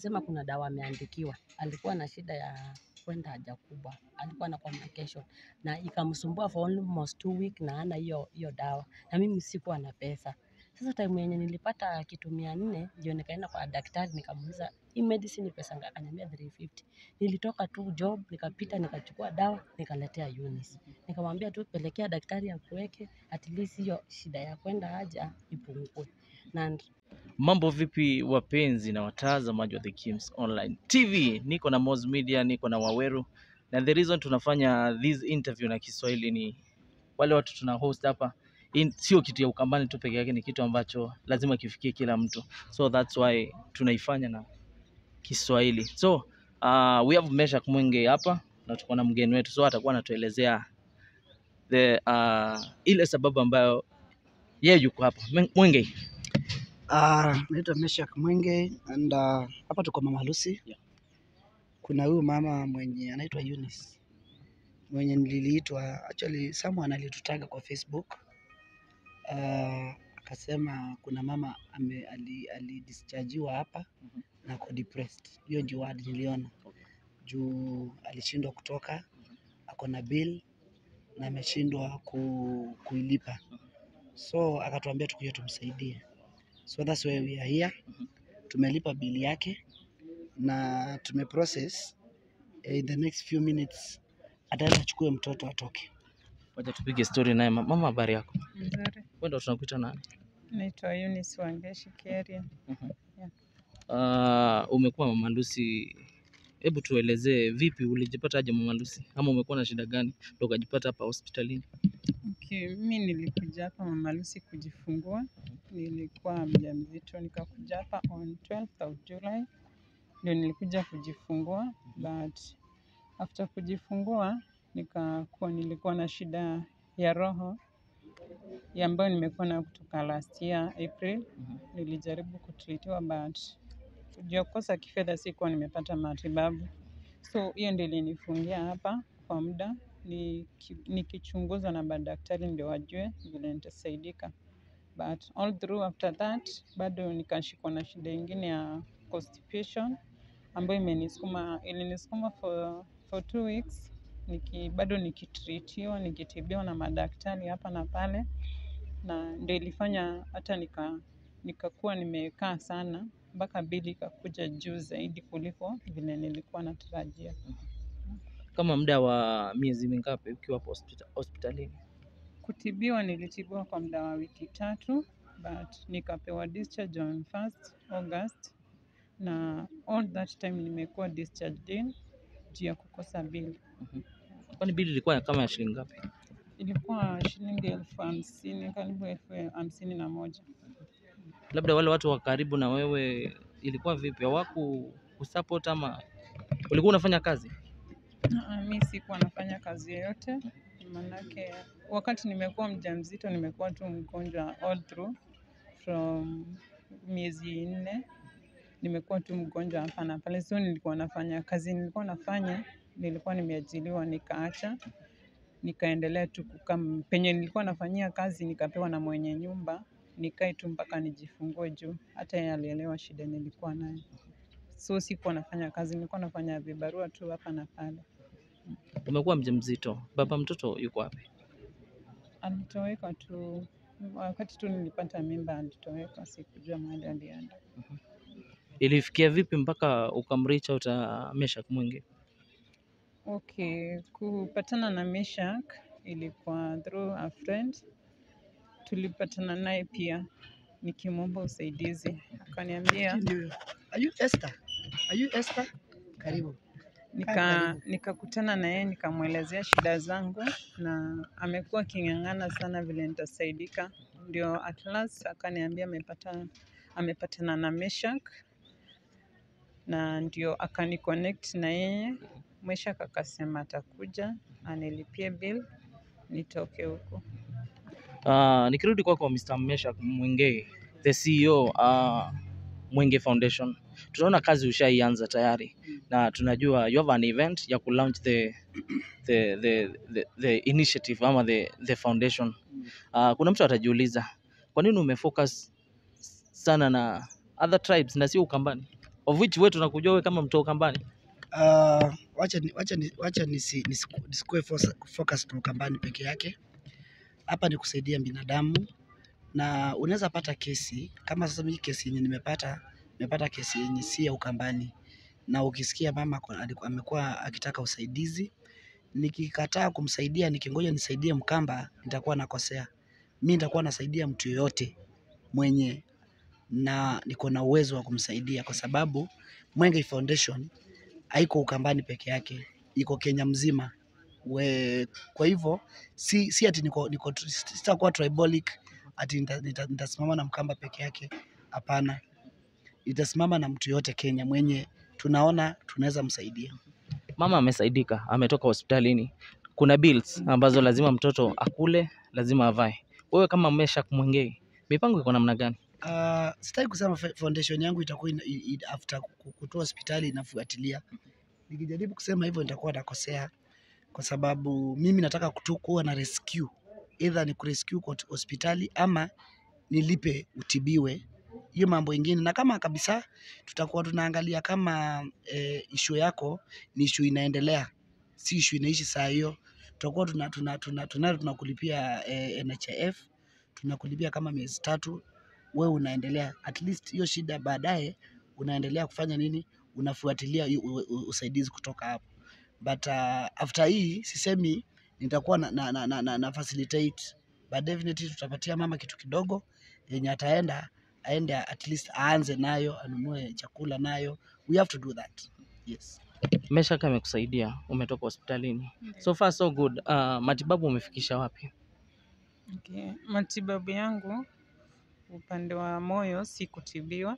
akasema kuna dawa ameandikiwa. Alikuwa na shida ya kwenda haja kubwa, alikuwa na complication na ikamsumbua for almost two week na hana hiyo hiyo dawa, na mimi sikuwa na pesa. Sasa time yenye nilipata kitu mia nne ndio nikaenda kwa daktari nikamuuliza hii medicine ni pesa ngapi? Akaniambia 350. Nilitoka tu job nikapita nikachukua dawa nikaletea Eunice. Nikamwambia tu pelekea daktari akuweke at least hiyo shida ya kwenda haja ipungue. Na Mambo vipi wapenzi na watazamaji wa The Kims Online TV, niko na Moz Media, niko na Waweru na the reason tunafanya this interview na Kiswahili ni wale watu tuna host hapa in, sio kitu ya Ukambani tu peke yake, ni kitu ambacho lazima kifikie kila mtu, so that's why tunaifanya na Kiswahili. So uh, we have Meshak Mwenge hapa na tuko na mgeni wetu, so atakuwa anatuelezea the uh, ile sababu ambayo yeye yuko hapa. Mwenge, Uh, naitwa Meshak Mwenge and uh, hapa tuko mama harusi. Yeah. Kuna huyu mama mwenye anaitwa Eunice mwenye niliitwa actually someone alitutaga kwa Facebook uh, akasema kuna mama ame, ali, alidischargiwa hapa Mhm. na ako depressed. Hiyo ndio word niliona juu alishindwa kutoka, ako na bill na ameshindwa ku, kuilipa, so akatuambia tukuje tumsaidie, so that's why we are here. Tumelipa bili yake na tumeprocess eh, in the next few minutes ataenda achukue mtoto atoke. wacha tupige story naye. Mama, habari yako? Nzuri. Wewe ndo tunakuita nani? Naitwa Eunice Wangeshi Keria. Uh, umekuwa mama Lucy, hebu tuelezee vipi ulijipata aje mama Lucy, ama umekuwa na shida gani ndo ukajipata hapa hospitalini? Okay, mi nilikuja hapa Mama Lucy kujifungua. Nilikuwa mjamzito nikakuja hapa on 12th of July ndio nilikuja kujifungua, but after kujifungua nikakuwa nilikuwa na shida ya roho ya ambayo nimekuwa nayo kutoka last year April. Mhm. Nilijaribu kutritiwa but juu ya kukosa kifedha sikuwa nimepata matibabu, so hiyo ndio ilinifungia hapa kwa muda niki- nikichunguzwa na madaktari ndio wajue vile nitasaidika, but all through after that bado nikashikwa na shida ingine ya constipation ambayo imenisukuma ilinisukuma for, for two weeks niki, bado nikitritiwa nikitibiwa na madaktari hapa na pale, na ndio ilifanya hata nika nikakuwa nimekaa sana mpaka bili ikakuja juu zaidi kuliko vile nilikuwa natarajia. Kama muda wa miezi mingapi ukiwa hapo hospita- hospitalini? Kutibiwa nilitibiwa kwa muda wa wiki tatu but nikapewa discharge on 1st August na all that time nimekuwa discharged in juu ya kukosa bili. Kwani bili ilikuwa kama ya shilingi ngapi? Ilikuwa shilingi elfu hamsini karibu elfu hamsini na moja. Labda wale watu wa karibu na wewe ilikuwa vipi, hawaku kusupport ama ulikuwa unafanya kazi? Ah, Mi sikuwa nafanya kazi yoyote, manake wakati nimekuwa mjamzito nimekuwa tu mgonjwa all through from miezi nne, nimekuwa tu mgonjwa hapa na pale, so nilikuwa nafanya kazi nilikuwa nafanya, nilikuwa nimeajiliwa nikaacha, nikaendelea tu kukaa m- penye nilikuwa nafanyia kazi, nikapewa na mwenye nyumba nikae tu mpaka nijifungue juu hata yeye alielewa shida nilikuwa nayo, so sikuwa nafanya kazi, nilikuwa nafanya vibarua tu hapa na pale. Umekuwa mjamzito, baba mtoto yuko wapi? Alitoweka tu wakati tu nilipata mimba, alitoweka, sikujua mahali alienda. Ilifikia vipi mpaka ukamreach out uh, Meshak Mwenge? Okay, kupatana na Meshak ilikuwa through a friend. Tulipatana naye pia nikimwomba usaidizi, akaniambia Ndio. Are you Esther? Are you Esther? Karibu. nika nikakutana na yeye nikamwelezea shida zangu, na amekuwa aking'ang'ana sana vile nitasaidika. Ndio at last akaniambia amepata amepatana na Meshak na ndio akaniconnect na yeye. Meshak akasema atakuja anilipie bill nitoke huko. Uh, nikirudi kwako Mr. Meshak Mwenge, the CEO uh, Mwenge Foundation, tunaona kazi ushaianza tayari na tunajua you have an event ya kulaunch the, the, the, the, the initiative ama the, the foundation. Uh, kuna mtu atajiuliza kwa nini umefocus sana na other tribes na sio Ukambani? of which wewe tunakujua wewe kama mtoka Ukambani. Uh, wacha ni, wacha ni, wacha nisi, nisiku- nisikuwe fos- focused na Ukambani peke yake. Hapa ni kusaidia binadamu, na unaweza pata kesi kama sasa. Mimi kesi yenye nimepata, nimepata kesi yenye si ya Ukambani, na ukisikia mama ako- aliku- amekuwa akitaka usaidizi, nikikataa kumsaidia, nikingoja nisaidie Mkamba, nitakuwa nakosea. Mi nitakuwa nasaidia mtu yoyote mwenye na niko na uwezo wa kumsaidia, kwa sababu Mwenge Foundation haiko Ukambani peke yake, iko Kenya mzima. We, kwa hivyo si, si ati niko, niko, sitakuwa tribalic ati nita- nita- nitasimama na Mkamba peke yake. Hapana, nitasimama na mtu yote Kenya mwenye tunaona tunaweza msaidia. Mama amesaidika, ametoka hospitalini. Kuna bills ambazo lazima mtoto akule, lazima avae. Wewe kama Meshack Mwengei, mipango iko namna gani? Uh, sitaki kusema fa- foundation yangu itakuwa ina, i- i- after ku- kutoa hospitali inafuatilia. Nikijaribu kusema hivyo nitakuwa nakosea, kwa sababu mimi nataka kutu kuwa na rescue, either ni kurescue kwa hot- hospitali ama nilipe utibiwe, hiyo mambo ingine. Na kama kabisa tutakuwa tunaangalia kama eh, issue yako ni issue inaendelea, si issue inaishi saa hiyo, tutakuwa tuna tuna tuna tuna tunakulipia eh, NHIF tunakulipia kama miezi tatu wewe unaendelea at least hiyo shida baadaye unaendelea kufanya nini unafuatilia hiyo u- u- usaidizi kutoka hapo but uh, after hii sisemi nitakuwa na, na, na, na, na, na facilitate but definitely tutapatia mama kitu kidogo yenye ataenda aende at least aanze nayo anunue chakula nayo we have to do that yes Meshack amekusaidia, umetoka hospitalini. So far so good. Uh, matibabu umefikisha wapi? Okay. Matibabu yangu upande wa moyo si kutibiwa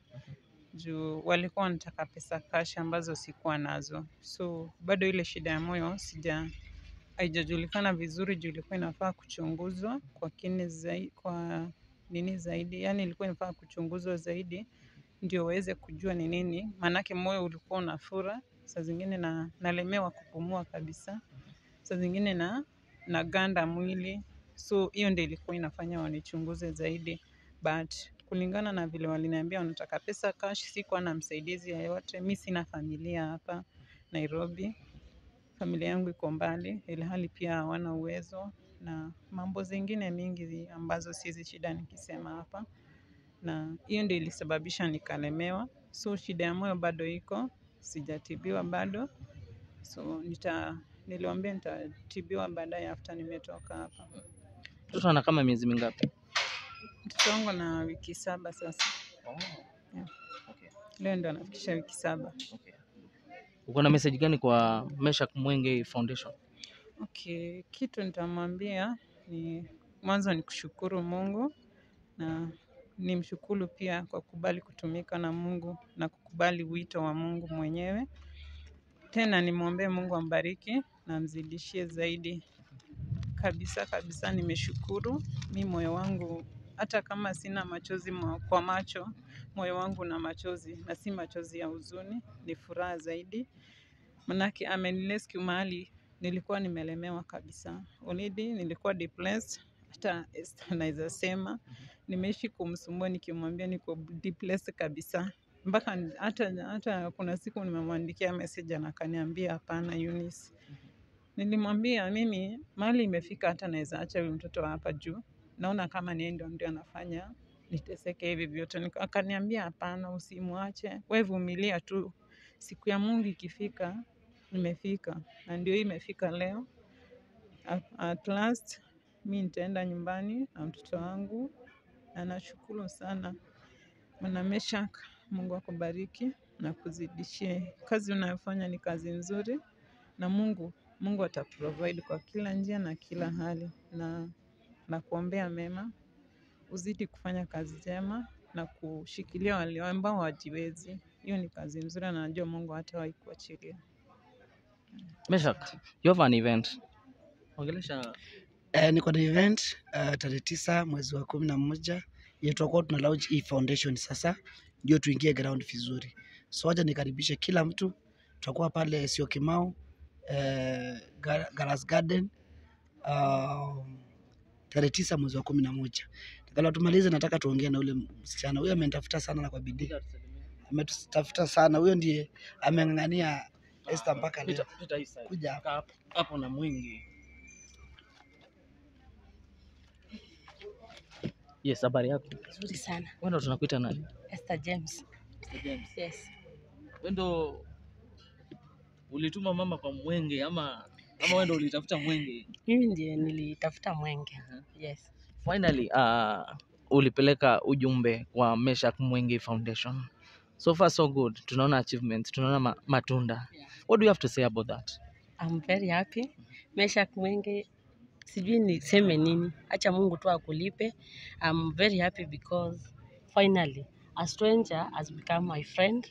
juu walikuwa wanataka pesa cash ambazo sikuwa nazo, so bado ile shida ya moyo sija haijajulikana vizuri juu ilikuwa inafaa kuchunguzwa kwa kini zaidi, kwa nini zaidi, yani ilikuwa inafaa kuchunguzwa zaidi ndio waweze kujua ni nini, maanake moyo ulikuwa unafura, saa zingine na nalemewa kupumua kabisa, saa zingine na naganda mwili, so hiyo ndio ilikuwa inafanya wanichunguze zaidi, but kulingana na vile waliniambia wanataka pesa cash, sikuwa na msaidizi yeyote. Mi sina familia hapa Nairobi, familia yangu iko mbali, ilhali pia hawana uwezo na mambo zingine mingi zi- ambazo sizi shida nikisema hapa, na hiyo ndio ilisababisha nikalemewa. So shida ya moyo bado iko, sijatibiwa bado, so nita niliwaambia nitatibiwa baadaye after nimetoka hapa. Mtoto ana kama miezi mingapi? Mtoto wangu na wiki saba sasa, Yeah. leo ndo anafikisha wiki saba. Uko na message gani kwa Meshack Mwengei Foundation? Okay, kitu nitamwambia ni mwanzo ni kushukuru Mungu na nimshukuru pia kwa kubali kutumika na Mungu na kukubali wito wa Mungu mwenyewe. Tena nimwombee Mungu ambariki na amzidishie zaidi. Kabisa kabisa nimeshukuru. Mi moyo wangu hata kama sina machozi mwa- kwa macho, moyo wangu na machozi na si machozi ya huzuni, ni furaha zaidi. Manake amenirescue mahali nilikuwa nimelemewa kabisa. Already nilikuwa depressed, hata Esther naweza sema nimeishi kumsumbua nikimwambia niko depressed kabisa, mpaka ni- hata hata kuna siku nimemwandikia message na akaniambia hapana, Eunice. Nilimwambia mimi mahali imefika, hata naweza acha huyu mtoto hapa juu, naona kama ni yeye ndio ndio anafanya niteseke hivi vyote. Nika- Akaniambia hapana, usimwache, wewe vumilia tu, siku ya Mungu ikifika imefika na ndio hii imefika leo. At, at last mi nitaenda nyumbani na mtoto wangu, na nashukuru sana Bwana Meshack, Mungu akubariki na kuzidishie. Kazi unayofanya ni kazi nzuri, na Mungu Mungu ataprovide kwa kila njia na kila hali, na na kuombea mema, uzidi kufanya kazi njema na kushikilia wale ambao hawajiwezi. Hiyo ni kazi nzuri, na najua Mungu hatawahi kuachilia. Meshack, you have an event. Ongelesha Eh, niko na event uh, tarehe tisa mwezi wa kumi na moja yenye tutakuwa tuna launch hii foundation sasa, ndio tuingie ground vizuri. So wacha nikaribishe kila mtu, tutakuwa pale sio Kimau eh, Gar- Garas Garden uh, tarehe tisa mwezi wa kumi na moja. Kabla tumalize, nataka tuongee na ule msichana huyo, amenitafuta sana na kwa bidii. ametutafuta sana. Huyo ndiye ameng'ang'ania Esther mpaka leo Pita- pita hii side. kuja hapa. Kaa hapo- hapo na mwingi. Yes, habari yako? Nzuri sana. Wewe ndo tunakuita nani? Esther James. Mr. James. Yes. Wewe ndo ulituma mama kwa mwenge ama ama wewe ndo ulitafuta mwenge? Mimi ndiye nilitafuta mwenge. Aha. Yes. Finally, uh, ulipeleka ujumbe kwa Meshak Mwenge Foundation. So far so good. Tunaona achievements, tunaona ma matunda. Yeah. What do you have to say about that? I'm very happy. Meshak Mwenge, sijui niseme nini, acha Mungu tu akulipe. I'm very happy because finally a stranger has become my friend,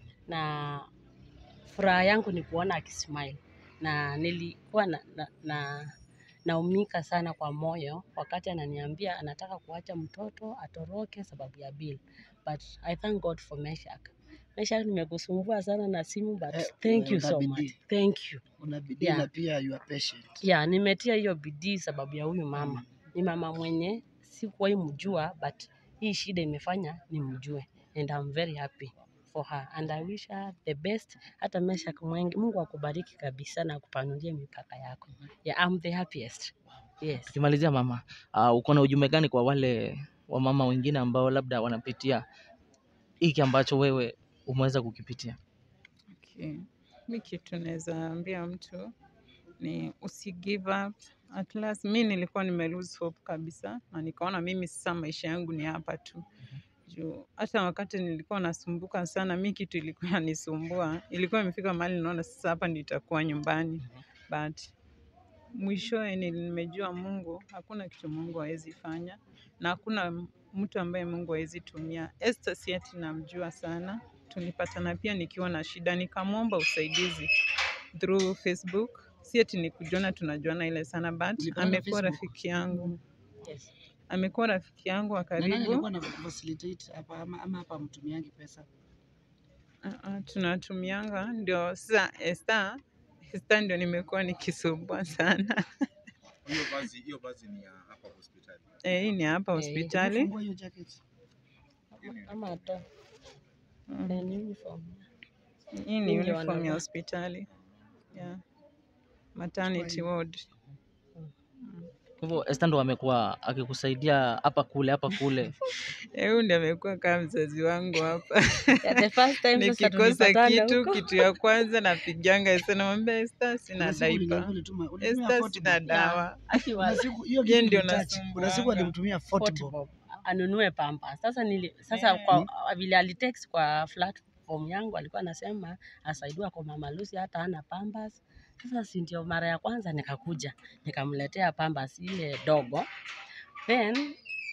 na furaha yangu ni kuona akismile, na nilikuwa na, na, na naumika sana kwa moyo wakati ananiambia anataka kuacha mtoto atoroke sababu ya bill, but I thank God for Meshak. Meshak, nimekusumbua sana na simu but Eh, thank you una so bidii. much. Thank you. Una bidii Yeah. na pia you are patient. ya nimetia hiyo bidii sababu ya huyu mama. Ni mama mwenye sikuwahi mjua, but hii shida imefanya nimjue, and I'm very happy for her and I wish her the best. Hata Meshak Mwenge, Mungu akubariki kabisa na akupanulie mipaka yako. Yeah, I'm the happiest. Yes. Tukimalizia mama, uh, uko na ujumbe gani kwa wale wamama wengine ambao labda wanapitia hiki ambacho wewe umeweza kukipitia? Okay. Mi kitu naweza ambia mtu ni usi give up. At last mi nilikuwa nime lose hope kabisa, na nikaona mimi sasa maisha yangu ni hapa tu juu hata wakati nilikuwa nasumbuka sana, mi kitu ilikuwa inanisumbua, ilikuwa imefika mahali naona sasa hapa nitakuwa nyumbani, but mwishowe ni- nimejua Mungu, hakuna kitu Mungu hawezi fanya na hakuna m- mtu ambaye Mungu hawezi tumia. Esther si ati namjua sana, tulipatana pia nikiwa na shida, nikamwomba usaidizi through Facebook. Si ati ni kujuana tunajuana ile sana, but Mlipatana amekuwa Facebook? rafiki yangu, Yes. amekuwa rafiki yangu wa Na nani karibu. alikuwa na facilitate hapa ama, ama hapa mtumiangi pesa? Uh, uh, tunatumianga ndio sasa Esther Esther ndio nimekuwa nikisumbua sana. Hiyo vazi hiyo vazi ni ya hapa hospitali. Eh, hii ni hapa Eh, hospitali. Fungua hiyo jacket. Ama hata Mm. eh, ni uniform. Hii ni Wengi uniform ya wanavaa. hospitali. Yeah. Maternity ward. Kwa hivyo Esther ndo amekuwa akikusaidia hapa kule hapa kule. Eh, Huyu ndiye amekuwa kama mzazi wangu hapa. Yeah, the first time sasa Nikikosa tulipatana kitu, huko. kitu ya kwanza napiganga Esther, namwambia Esther, sina Kuna siku uliniambia diaper. ulituma- ulitumia Esther, 40 sina bob. dawa. Akiwa- Kuna siku hiyo Yeye kitu ndio nilitouch. Kuna siku nasumbuanga. alimtumia 40 40 bob. bob anunue pampa. Sasa nili, sasa Eh. kwa vile alitext kwa platform yangu alikuwa anasema asaidiwa kwa Mama Lucy hata hana pampers. Sasa si ndio mara ya kwanza nikakuja nikamletea pampers ile dogo, then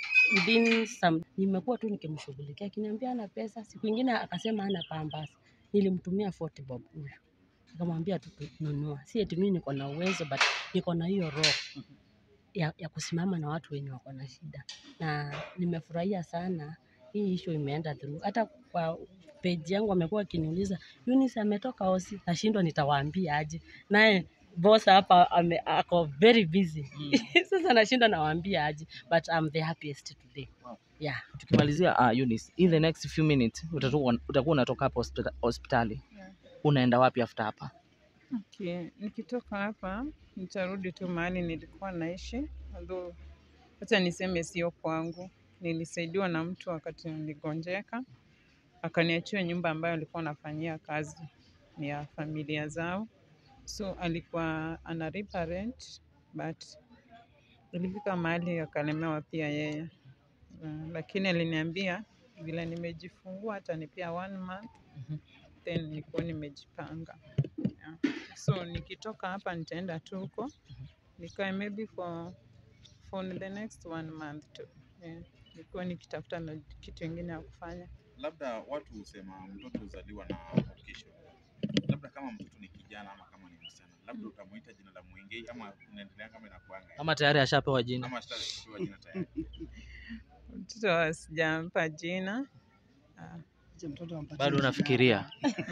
within some, nimekuwa tu nikimshughulikia akiniambia ana pesa. Siku ingine akasema hana pampers, nilimtumia 40 bob huyu nikamwambia tu nunua, si eti mimi niko na uwezo but niko na hiyo roho ya, ya kusimama na watu wenye wako na shida, na nimefurahia sana hii issue imeenda through. Hata kwa page yangu amekuwa akiniuliza Eunice ametoka hosi, nashindwa nitawaambia aje, naye boss hapa ame, ako very busy sasa nashindwa nawaambia aje, but I'm the happiest today. Wow. Yeah. Tukimalizia uh, Eunice, in the next few minutes utakuwa utakuwa unatoka hapa hospita- hospitali. Yeah. Unaenda wapi after hapa? Okay. Nikitoka hapa nitarudi tu mahali nilikuwa naishi, although hata niseme sio kwangu. Nilisaidiwa na mtu wakati niligonjeka, akaniachia nyumba ambayo alikuwa anafanyia kazi ni ya familia zao, so alikuwa analipa rent but ilifika mahali akalemewa pia yeye. Uh, lakini aliniambia vile nimejifungua atanipea one month Mhm. then nikuwa nimejipanga yeah. So nikitoka hapa nitaenda tu huko nikae maybe for, for the next one month tu yeah. Nikuwa nikitafuta na kitu ingine ya kufanya. Labda watu husema mtoto huzaliwa na vocation. Labda kama mtoto ni kijana ama kama ni msichana, labda utamuita jina la Mwengei ama unaendelea kama inakuanga Ama tayari ashapewa jina? ama ashatapewa jina tayari. Mtoto sijampa jina Ah, Acha mtoto ampatie Bado jina. unafikiria?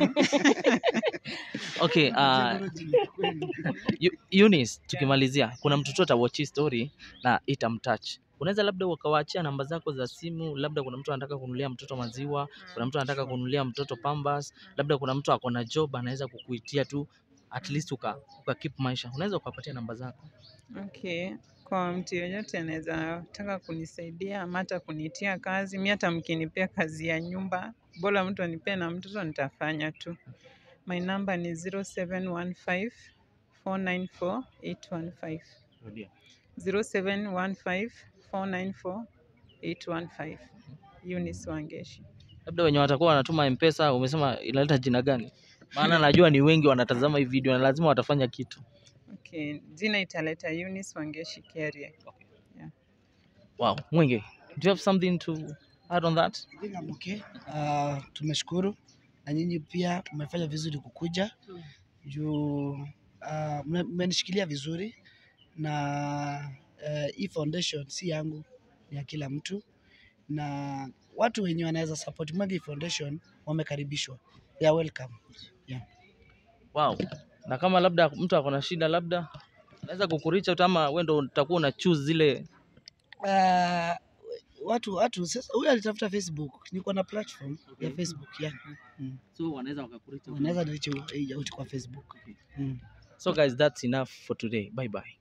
Okay, uh, Ampatie bado jina kweli. Eu- Eunice, tukimalizia, kuna mtoto atawatch hii story na itamtouch. unaweza labda ukawaachia namba zako za simu, labda kuna mtu anataka kununulia mtoto maziwa, kuna mtu anataka kununulia mtoto pampers, labda kuna mtu ako na job anaweza kukuitia tu at least uka, uka keep maisha, unaweza ukapatia namba zako. Okay, kwa mtu yeyote anaweza taka kunisaidia ama hata kunitia kazi, mi hata mkinipea kazi ya nyumba, bora mtu anipee na mtoto nitafanya tu. My number ni 0715 494 815. Rudia. 0715 494 815. Eunice Wangeshi. Labda wenye watakuwa wanatuma M-Pesa, umesema inaleta jina gani? Maana najua ni wengi wanatazama hii video na lazima watafanya kitu. Okay, jina italeta Eunice Wangeshi Keria. Wow, Mwenge, do you have something to add on that? I think I'm okay. Uh, tumeshukuru na nyinyi pia mmefanya vizuri kukuja juu uh, mme- mmenishikilia vizuri na uh, hii foundation si yangu, ni ya kila mtu, na watu wenye wanaweza support Mwenge Foundation wamekaribishwa, they are welcome. Wow. Na kama labda mtu ako na shida labda anaweza kukuricha tu ama wewe ndo utakuwa una choose zile Uh, watu watu sasa, huyu alitafuta Facebook, niko na platform ya Facebook yeah. Mm. so wanaweza wakakuricha. Wanaweza niche out kwa Facebook mm. So guys, that's enough for today. Bye bye.